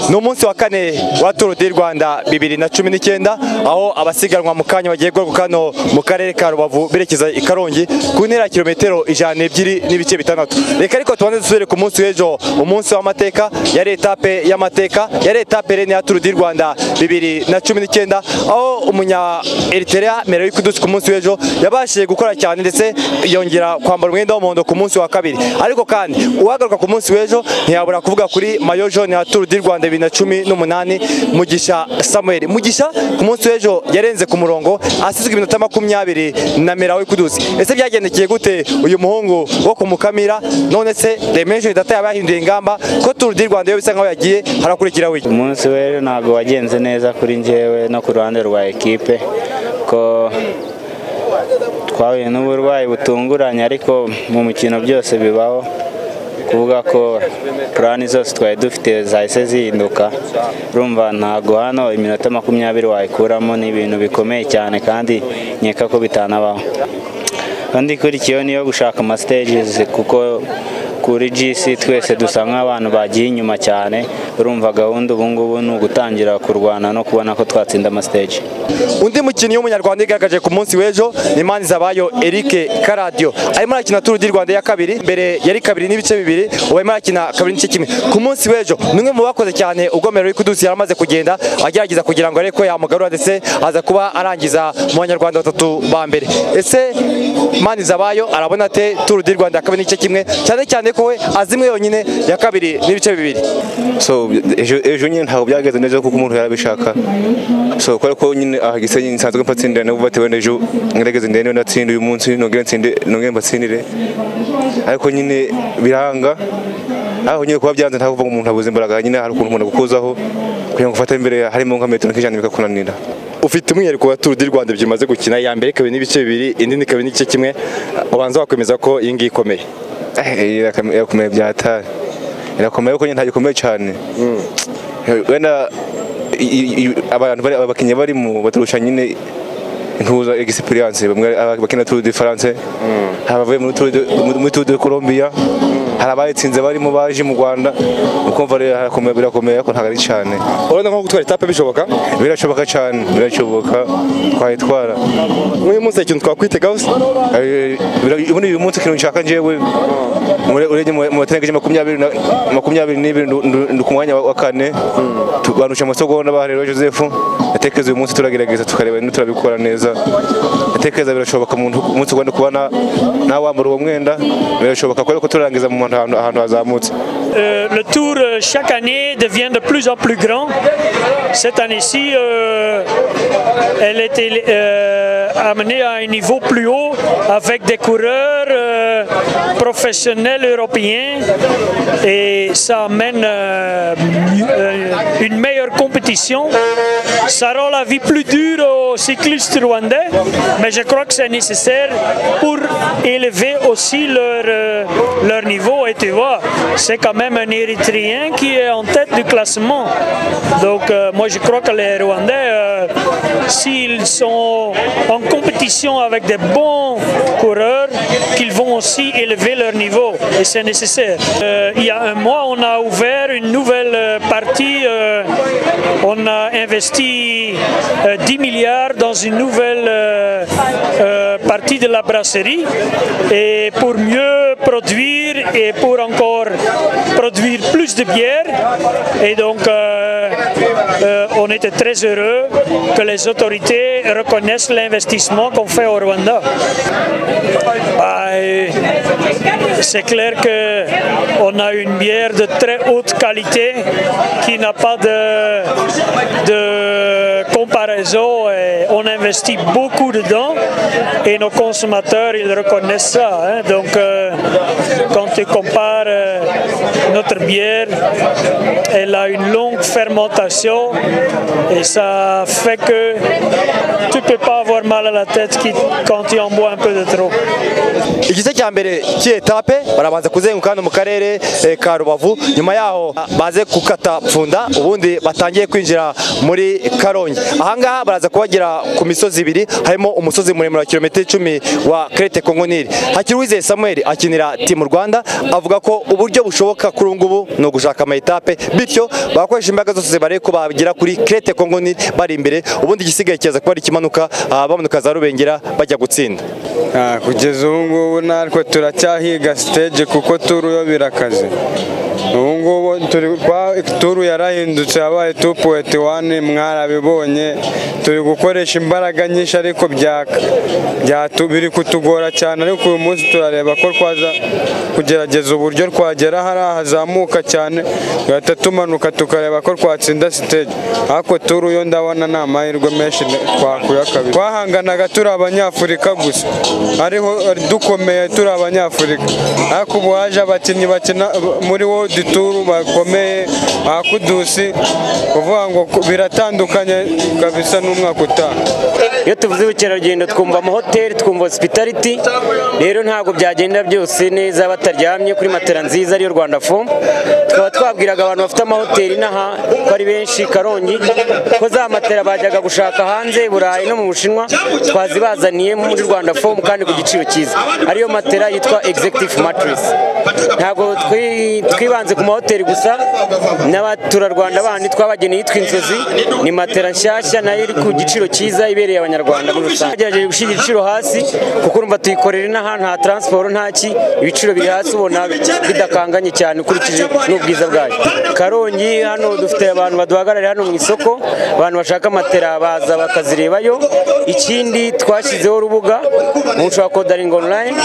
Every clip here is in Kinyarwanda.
ni umunsi wa kane wa turu di rwanda bibiri na cumi n'icyenda aho abasiganwa mu kanya bagiye guhaguruka hano mu karere ka rubavu berekeza i karongi ku ntera ya kilometero ijana n'ebyiri n'ibice bitandatu reka ariko tubanze dusubire ku munsi w'ejo umunsi w'amateka yari etape y'amateka yari etape rene ya turu di rwanda bibiri na cumi n'icyenda aho umunya eriterea merewi kudusi ku munsi w'ejo yabashije gukora cyane ndetse yongera kwambara umwenda w'umuhondo ku munsi wa kabiri ariko kandi uwagaruka ku munsi w'ejo ntiyabura kuvuga kuri mayo jone ya turu di rwanda bibiri na cumi n'umunani mugisha samuel mugisha ku munsi w'ejo yarenze ku murongo asizwe iminota makumyabiri na merawi kudusi ese byagendekeye gute uyu muhungu wo ku mukamira none se remenshoni data yaba yahinduye ingamba ko turu di rwanda yo bisa nkaho yagiye harakurikiraho iki umunsi w'ejo ntabwo wagenze neza kuri njyewe no ku ruhande rwa ekipe ko twahuye n'uburwayi butunguranye ariko mu mukino byose bibaho kuvuga ko purani zose twari dufite zahise zihinduka urumva ntabwo hano iminota makumyabiri wayikuramo ni ibintu bikomeye cyane kandi nkeka ko bitanabaho kandi ikurikiyeho niyo gushaka amasitages kuko kuri GC twese dusa nk'abantu bagiye inyuma cyane urumva gahunda ubu ngubu ni ugutangira kurwana no kubona ko twatsinda amastage undi mukinnyi w'umunyarwanda yigaragaje ku munsi w'ejo ni Manzabayo Eric Karadio arimo arakina Tour du Rwanda ya kabiri mbere yari kabiri n'ibice bibiri ubu arimo arakina kabiri n'igice kimwe ku munsi w'ejo ni umwe mu bakoze cyane ubwo Merowe Kudusi yari amaze kugenda agerageza kugira ngo arebe ko yamugarura ndetse aza kuba arangiza mu banyarwanda batatu ba mbere ese Manzabayo arabona ate Tour du Rwanda ya kabiri n'igice kimwe cyane cyane ko we azimwe yonyine ya kabiri n'ibice bibiri so ejo ejo nyine ntabwo byagenze neza kuko umuntu yarabishaka so kubera ko nyine aha gisenyi nsanzwe mpatsindira nabo batewe n'ejo ngerageze ndende natsinde uyu munsi nongere nsinde nongere mbatsindire ariko nyine biranga aho nyine kuba byanze ntabwo umuntu abuze imbaraga nyine hari ukuntu umuntu agukuzaho kugira ngo ufate imbere harimo nka metero nk'ijana bikakunanira ufite umwihariko wa Tour du Rwanda byimaze gukina ya mbere kabiri n'ibice bibiri indi ni kabiri n'igice kimwe ubanza wakwemeza ko iyi ngiyi ikomeye irakomeye byatari irakomeye ariko ntabwo ikomeye cyane wenda abantu abakinnyi barimo baturusha nyine intuza egisipiriyanse bamwe abakina turu de faranse hari abavuye muri turu de colombiya hari abayitsinze barimo baje mu rwanda ukumva rero harakomeye birakomeye ariko ntabwo ari cyane urabona nko gutwara etape bishoboka birashoboka cyane birashoboka twayitwara nk'uyu munsi hari ikintu twakwitegaho se ubundi uyu munsi ikintu nshaka njyewe urebye mu bategereje makumyabiri n'ibiri ndi ku mwanya wa kane banusha amasogonda bahareba joseph natekereza uyu munsi turagerageza tukareba niba turabikora neza natekereza birashoboka umunsi ugomba kuba nawambara uwo mwenda birashoboka kubera ko turangiza mu ahantu hazamutse Euh, le tour euh, chaque année devient de plus en plus grand. Cette année-ci, euh, elle était euh, amenée à un niveau plus haut avec des coureurs euh, professionnels européens et ça amène euh, mieux- euh, une meilleure compétition. Ça rend la vie plus dure aux cyclistes rwandais, mais je crois que c'est nécessaire pour élever aussi leur, euh, leur niveau. Et tu vois, c'est quand même un Érythréen qui est en tête du classement. Donc euh, moi je crois que les Rwandais, euh, s'ils sont en compétition avec des bons coureurs, qu'ils vont aussi élever leur niveau. Et c'est nécessaire. Euh, il y a un mois, on a ouvert une nouvelle euh, partie. euh, on a investi euh, 10 milliards dans une nouvelle euh, euh, partie de la brasserie et pour mieux produire et pour encore produire plus de bière. Et donc, euh, euh, on était très heureux que les autorités reconnaissent l'investissement qu'on fait au Rwanda. Bah, euh, c'est clair qu'on a une bière de très haute qualité qui n'a pas de, de comparaison et on investit beaucoup dedans et nos consommateurs ils reconnaissent ça. hein. Donc euh, quand tu compares euh, notre bière, elle a une longue fermentation et ça fait que tu peux pas avoir mal à la tête qui- quand tu en bois un peu de trop. igice cya mbere cy'iyi etape frappe barabanza kuzenguka hano mu karere eh, ka rubavu nyuma yaho ah, baze gukata pfunda ubundi batangiye kwinjira muri karongi ahangaha baraza kuhagera ku misozi ibiri harimo umusozi muremure wa kilometero icumi wa krete kongoniri hakiruwizeye samuel akinira timu rwanda avuga ko uburyo bushoboka kuri ubu ngubu ni ugushaka amayetape bityo bagakoresha imbaraga zose bare ko bagera kuri krete kongoniri bari imbere ubundi igisigaye kiza kuba ari ikimanuka ah, bamanuka za rubengera bajya gutsinda Ah, kugeza ubu ngubu natwe turacyahiga stage kuko turu yo birakaze ubu ngubu turi kwa turu yarahindutse yabaye 2.1 mwarabibonye turi gukoresha imbaraga nyinshi ariko byaka byatu biri kutugora cyane ariko uyu munsi turareba ko twaza kugerageza uburyo twagera hariya hazamuka cyane tugahita tumanuka tukareba ko twatsinda stage ariko turu yo ndabona ni amahirwe menshi twakuye kabiri twahanganaga turi abanyafurika gusa ariho dukomeye turi abanyafurika ariko ubu haje abakinnyi bakina muri world tour bakomeye bakudusi kuvuga ngo biratandukanye kabisa n'umwaka utaha iyo tuvuze ubukerarugendo twumva amahoteli twumva hosipitaliti rero ntabwo byagenda byose neza bataryamye kuri matera nziza ariyo rwanda fo tukaba twabwiraga abantu bafite amahoteli n'aha ko ari benshi karongi ko za matera bajyaga gushaka hanze i burayi no mu bushinwa twazibazaniye muri rwanda fo kandi ku giciro cyiza ariyo matera yitwa executive mattress ntabwo twi- twibanze ku mahoteli gusa n'abaturarwanda bandi twabageneye yitwa inzozi ni matera nshyashya nayo iri ku giciro cyiza ibereye abanyarwanda muri rusange twagerageje gushyira igiciro hasi kuko urumva tuyikorera n'ahantu ha taransiporo ntaki ibiciro biri hasi ubona bidakanganye cyane ukurikije n'ubwiza bwayo karongi hano dufite abantu baduhagarariye hano mu isoko abantu bashaka matera baza bakazirebayo ikindi twashyizeho urubuga mushobora kodaringa online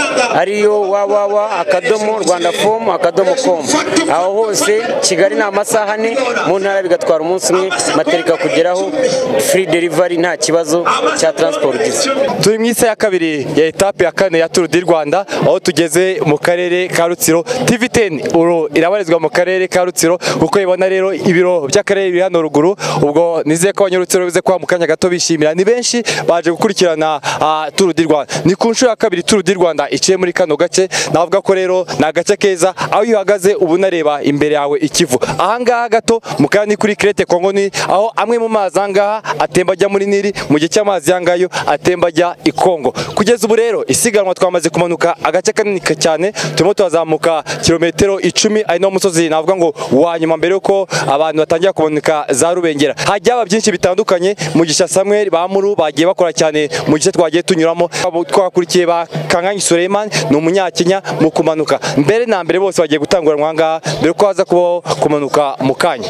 ariyo wawawa akadomo rwanda fomu akadomo komu aho hose kigali ni amasaha ane mu ntara bigatwara umunsi umwe materika kugeraho free delivery nta kibazo cya transport ugize turi mu isa ya kabiri ya etape ya kane ya Tour du Rwanda aho tugeze mu karere ka Rutsiro TV10 uru irabarizwa mu karere ka Rutsiro uko ibona rero ibiro by'akarere biri hano ruguru ubwo nizeye ko abanyarutsiro bize kwa mu kanya gato bishimira ni benshi baje gukurikirana ah, Tour du Rwanda ni ku nshuro ya kabiri Tour du Rwanda iciye muri kano gace navuga ko rero ni agace keza aho iyo uhagaze uba unareba imbere yawe ikivu ahangaha gato mu kanya ni kuri Crete Congo ni aho amwe mu mazi ahangaha atemba ajya muri Nili mu gihe cy'amazi yangayo atemba ajya i Kongo kugeza ubu rero isiganwa twamaze kumanuka agace kanini ka- cyane turimo turazamuka kilometero icumi ari no musozi navuga ngo wa nyuma mbere yuko abantu batangira kumanuka za rubengera hajya haba byinshi bitandukanye mu gisha Samuel bamuru bagiye bakora cyane mu gice twagiye tunyuramo Abo twakurikiye ba Kanganyi Suleiman ni umunyakenya mu kumanuka mbere na mbere bose bagiye gutanguranwa ahangaha mbere ko haza kubaho kumanuka mu kanya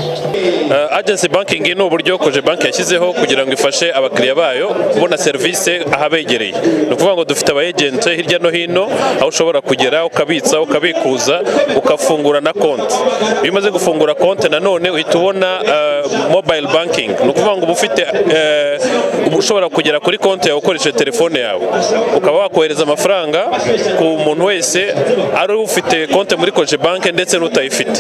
Uh, agency banking ni uburyo koje banki yashyizeho kugira ngo ifashe abakiriya bayo kubona serivisi ahabegereye ni ukuvuga ngo dufite aba agent hirya no hino aho ushobora kugera ukabitsa ukabikuza ukafungura na konti iyo umaze gufungura konti nanone uhita ubona uh, mobile banking ni ukuvuga ngo uba ufite uh, uba ushobora kugera kuri konti yawe ukoresheje telefone yawe ukaba wakohereza amafaranga ku muntu wese ari ufite konti muri koje banki ndetse n'utayifite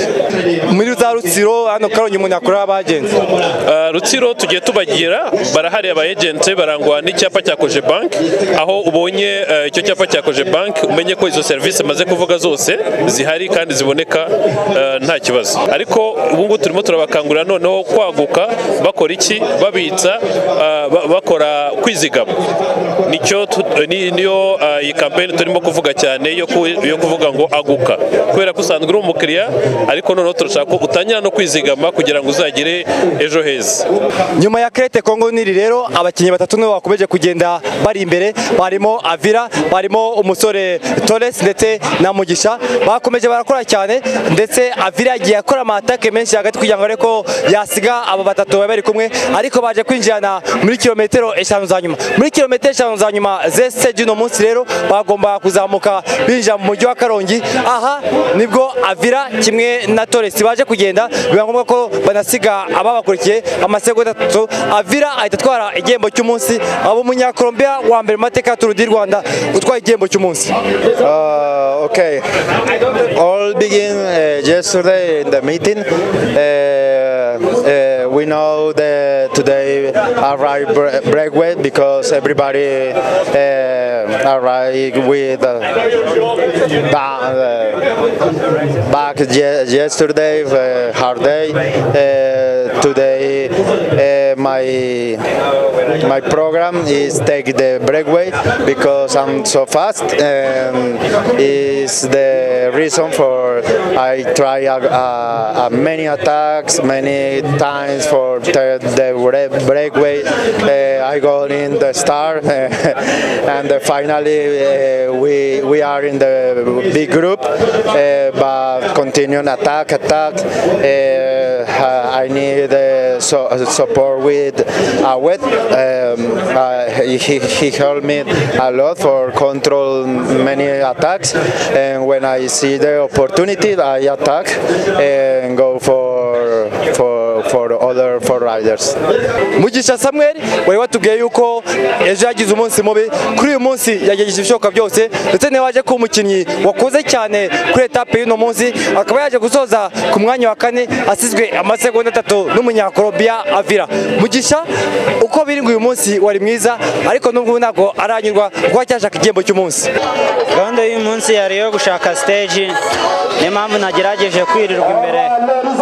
muri za Rutsiro hano Karongi umuntu yakorera abagenzi Uh, Rutsiro tugiye tubagira barahari aba agent barangwa n'icyapa cya Koje Bank aho ubonye uh, icyo cyapa cya Koje Bank umenye ko izo service maze kuvuga zose zihari kandi ziboneka uh, nta kibazo ariko ubu ngubu turimo turabakangurira noneho kwaguka bakora iki babitsa uh, ba- bakora kwizigama nicyo tu- ni- niyo uh, iyi campaign turimo kuvuga cyane yo ku- yo kuvuga ngo aguka kubera ko usanzwe uri umukiriya ariko noneho turashaka ko utangira no kwizigama kugira ngo uzagire ejo heza nyuma ya Crete Congo Nili rero abakinnyi batatu nibo bakomeje kugenda bari imbere barimo Avira barimo umusore Torres ndetse na Mugisha bakomeje barakora cyane ndetse Avira yagiye akora amatake menshi hagati kugira ngo areko yasiga aba batatu bari bari kumwe ariko baje kwinjirana muri kilometero eshanu za nyuma muri kilometero eshanu za nyuma zese uno munsi rero bagomba kuzamuka binjira mu mujyi wa Karongi aha nibwo Avira kimwe na Torres baje kugenda biba ngombwa ko banasiga ababakurikiye amasegonda atatu Avira ahita atwara igihembo cy'umunsi abo umunyakolombia wa mbere mu mateka ya Tour du Rwanda utwaye igihembo cy'umunsi Uh, okay. All begin uh, yesterday in the meeting. Uh, uh, we we know that today arrive bre- breakaway because everybody uh, arrive with uh, ba- uh, back ye- yesterday uh, hard day. Uh, today uh, my my program is take the breakaway because I'm so fast and is the reason for I try a, a, a many attacks many times for the, the bre- breakaway uh, I got in the star and uh, finally uh, we we are in the big group uh, but continuing attack attack uh, I need uh, so, support with Awet. Um, uh, he, he helped me a lot for control many attacks. And when I see the opportunity, I attack and go for for for other for riders. mugisha samuel wari watubwiye yuko ejo yagize umunsi mubi kuri uyu munsi yagerageje ibishoboka byose ndetse niba waje kuba umukinnyi wakuze cyane kuri etape y'uno munsi akaba yaje gusoza ku mwanya wa kane asizwe amasegonda atatu n'umunyakorobiya avira mugisha uko biringa uyu munsi wari mwiza ariko n'ubwo ntabwo aranyurwa kuko aracyashaka igihembo cy'umunsi gahunda y'uyu munsi yari iyo gushaka stage niyo mpamvu nagerageje kwirirwa imbere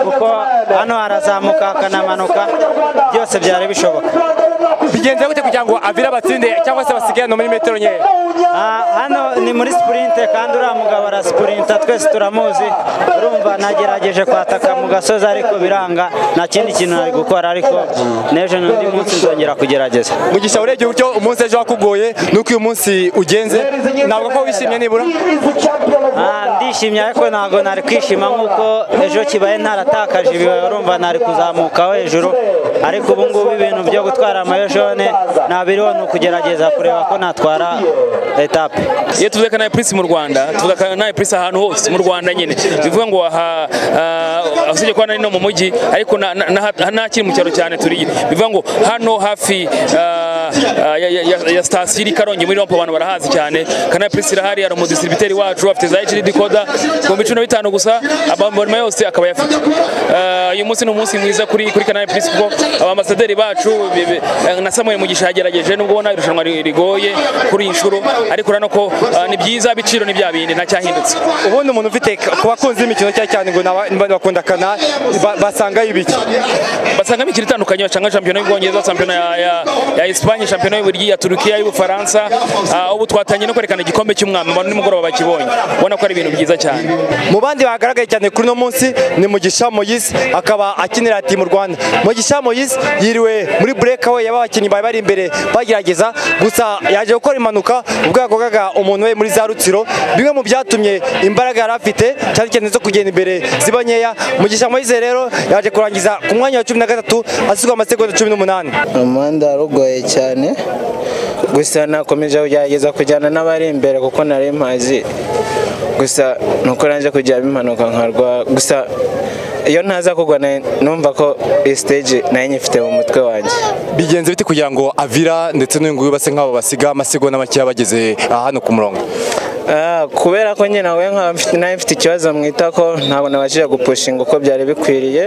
kuko hano harazamuka hakanamanuka byose byari bishoboka bigenze gute kugira ngo avire abatsinde cyangwa se basigane muri metero nkeya Ah, hano ni muri sprinte kandi uriya mugabo arasipurinta twese turamuzi urumva nagerageje kwataka mu gasozi ariko biranga nta kindi kintu nari gukora ariko n'ejo ni undi munsi nzongera kugerageza mugisha urebye uburyo umunsi ejo wakugoye nuko uyu munsi ugenze ntabwo ko wishimye nibura Ah, ndishimye ariko ntabwo nari kwishima nk'uko ejo kibaye naratakaje ibibaye urumva nari kuzamukaho hejuru ariko ubu ngubu ibintu byo gutwara amayojone ntabiriho ni ukugerageza kureba ko natwara etape iyo tuvuze kanari purisi mu rwanda tuvuga kanari purisi ahantu hose mu rwanda nyine bivuga ngo aha ah, usibye kuba nari no mu mujyi ariko na- na- na- ntakiri mu cyaro cyane turiye bivuga ngo hano hafi ah, ah, ya- ya- ya- ya sitasiyo iri karongi muri rompo abantu barahazi cyane kanari purisi irahari hari umudisilibiteri wacu afite za hd koda ibihumbi cumi na bitanu gusa amabonema yose akaba yafite Ah, uyu munsi ni umunsi mwiza kuri kuri kanari purisi kuko abambasaderi bacu be- be- eh, na samuel mugisha yagerageje nubwo ubona irushanwa ri- rigoye kuri iyi nshuro ariko urabona ko ah, ni byiza ibiciro ni bya bindi ntacyahindutse ubundi umuntu ufite ku bakunzi b'imikino cyane cyane ngo nabandi bakunda kanari ba- basangayo ibiki basangamo imikino itandukanye basanga shampiyona y'ubwongereza shampiyona ya, ya, ya espanye shampiyona y'uburigi ya turukiya y'ubufaransa Ah, ubu twatangiye no kwerekana igikombe cy'umwambaro nimugoroba bakibonye ubona ko ari ibintu byiza cyane mu bandi bagaragaye cyane kuri uno munsi ni mugisha moyise akaba akinira timu rwanda mugisha moyise yiriwe muri burekaway yaba abakinnyi bari bari imbere bagerageza gusa yaje gukora impanuka ubwo yagogaga umuntu we muri za rutsiro bimwe mu byatumye imbaraga yari afite cyane cyane zo kugenda imbere ziba nkeya mugisha moyise rero yaje kurangiza ku mwanya wa cumi na gatatu asigwa amasegonda cumi n'umunani umuhanda wari ugoye cyane gusa nakomeje kugerageza kujyana n'abari imbere kuko nari mpazi gusa nuko naje kujyamo impanuka nkarwa gusa iyo ntaza kugwa nari- numva ko iyi stage nayo nyifite mu mutwe wanjye bigenze biti kugira ngo avira ndetse n'uyu nguyu base nk'abo basiga amasegonda makeya bageze hano ku murongo Ah, kubera ko nyine nawe nkaba mfite- nawe mfite ikibazo mwitako ntabwo nabashije gupushinga uko byari bikwiriye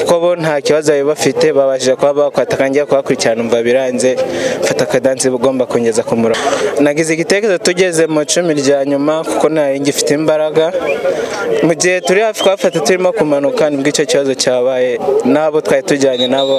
kuko bo nta kibazo bari bafite babashije kuba bakwataka ngiye kubakurikirana umva biranze mfata akadansi ugomba kongeza ku murongo nagize igitekerezo tugeze mu icumi rya nyuma kuko nari ngifite imbaraga mu gihe turi hafi kuhafata turimo kumanuka nibwo icyo kibazo cyabaye n'abo twari tujyanye nabo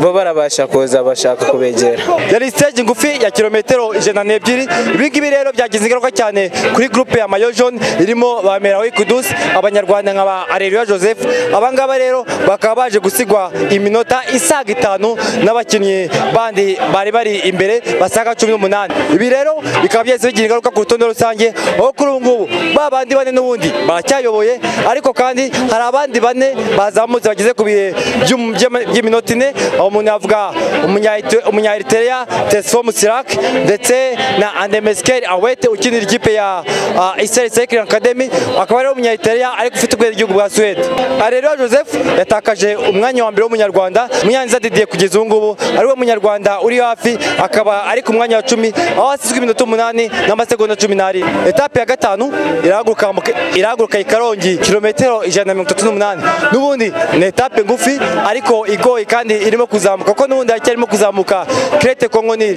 bo barabasha kuza bashaka kubegera yari stage ngufi ya kilometero ijana n'ebyiri ibi ngibi rero byagize ingaruka cyane kuri groupe ya mayo jaune irimo ba merawi kudusi abanyarwanda nka ba areruya joseph abangaba rero bakaba baje gusigwa iminota isaga itanu n'abakinnyi bandi bari bari imbere basaga cumi n'umunani ibi rero bikaba byahise bigira ingaruka ku rutonde rusange aho kuri ubu ngubu ba bandi bane n'ubundi baracyayoboye ariko kandi hari abandi bane bazamutse bageze ku bihe by'um- by'ama- by'iminota ine aho umuntu yavuga umunya Ete- umunya Eritrea Tesfom Sirak ndetse na Andemeskeri Awete ukinira ikipe ya ah, Israel Cycling Academy akaba ari umunyaitaliyani ariko ufite ubwenge igihugu bwa Suwede Areruya Joseph yatakaje umwanya wa mbere w'umunyarwanda Munyanza Didier kugeza ubu ngubu ari we munyarwanda uri hafi akaba ari ku mwanya wa cumi aho hasizwe iminota umunani n'amasegonda cumi n'arindwi etape ya gatanu irahaguruka mu- irahaguruka i Karongi kilometero ijana na mirongo itatu n'umunani n'ubundi ni etape ngufi ariko igoye kandi irimo kuzamuka kuko n'ubundi haracyarimo kuzamuka Crete Congo Nil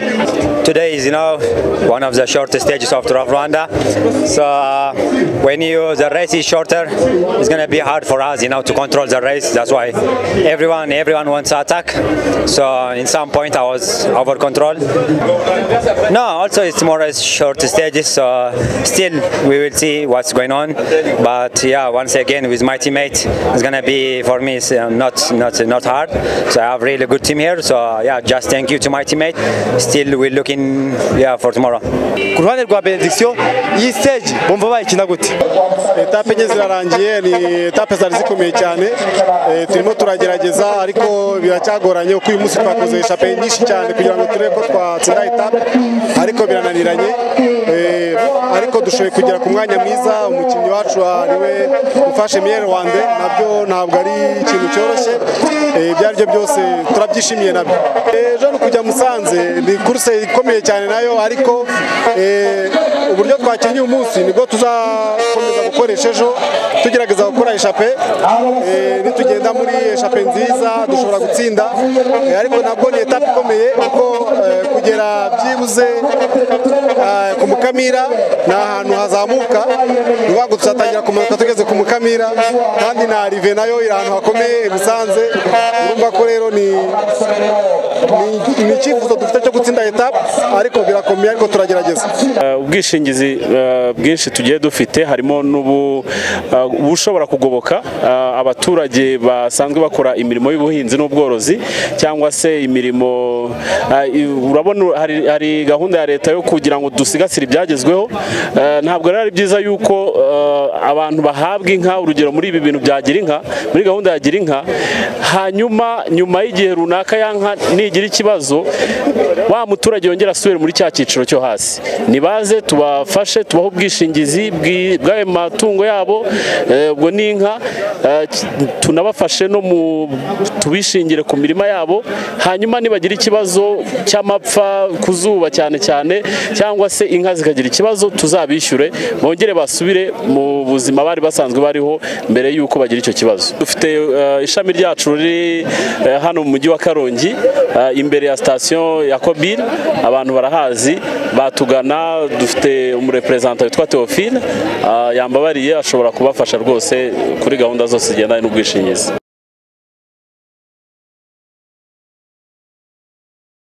Today is, you know, one of the shortest stages of Tour of Rwanda. So uh, when you the race is shorter, it's gonna be hard for us, you know, to control the race. That's why everyone everyone wants to attack. So in some point I was over control. No, also it's more as short stages. So still we will see what's going on. But yeah, once again with my teammate, it's gonna be for me it's, uh, not not not hard. So I have really good team here. So yeah, just thank you to my teammate. Still we're looking yeah for tomorrow. ku ruhande rwa benediction iyi stage bumva bayikina gute etape enye zirarangiye ni etape zari zikomeye cyane Eh, turimo turagerageza ariko biracyagoranye kuko uyu munsi twakoze etape nyinshi cyane kugira ngo turebe ko twatsinda etape ariko birananiranye Eh, ariko dushoboye kugera ku mwanya mwiza umukinnyi wacu ariwe ufashe miyeri wande nabyo ntabwo ari ikintu cyoroshye Eh, ibyo ari byo byose turabyishimiye nabyo Eh, ejo ni kujya musanze ni kuruse ikomeye cyane nayo ariko eh, uburyo twakinnye uyu munsi nibwo tuzakomeza gukoresha ejo tugerageza gukora eshape eh, nitugenda muri eshape nziza dushobora gutsinda eh, ariko nabwo ni etape ikomeye kuko eh, kugera byibuze eh, ku mukamira ni ahantu hazamuka ni ukuvuga ngo tuzatangira kumanuka tugeze ku mukamira kandi na rive nayo iri ahantu hakomeye i musanze urumva ko rero ni ni- ni icyifuzo dufite cyo gutsinda etape ariko birakomeye ariko turagerageza Eh, ubwishingizi eh, bwinshi tugiye dufite harimo n'ubu- eh, ubushobora kugoboka eh, abaturage basanzwe bakora imirimo y'ubuhinzi n'ubworozi cyangwa se imirimo eh, i- urabona hari- hari gahunda ya leta yo kugira ngo dusigasire ibyagezweho Eh, ntabwo rero ari byiza yuko eh, abantu bahabwa inka urugero muri ibi bintu bya girinka muri gahunda ya girinka hanyuma nyuma y'igihe runaka ya nka nigira ikibazo wa muturage yongera asubire muri cya cyiciro cyo hasi nibaze tubafashe tubahe ubwishingizi bwi- bw'ayo matungo yabo eh, ubwo ni inka eh, ki- tunabafashe no mu tubishingire ku mirima yabo hanyuma nibagira ikibazo cy'amapfa ku zuba cyane cyane cyangwa se inka zikagira ikibazo tuzabishyure bongere basubire mu buzima bari basanzwe bariho mbere yuko bagira icyo kibazo dufite eh, ishami ryacu riri eh, hano mu mujyi wa karongi eh, imbere ya sitasiyo ya kobili abantu barahazi batugana dufite umureperezanta witwa teofile eh, yambabariye ashobora kubafasha rwose kuri gahunda zose zigendanye n'ubwishingizi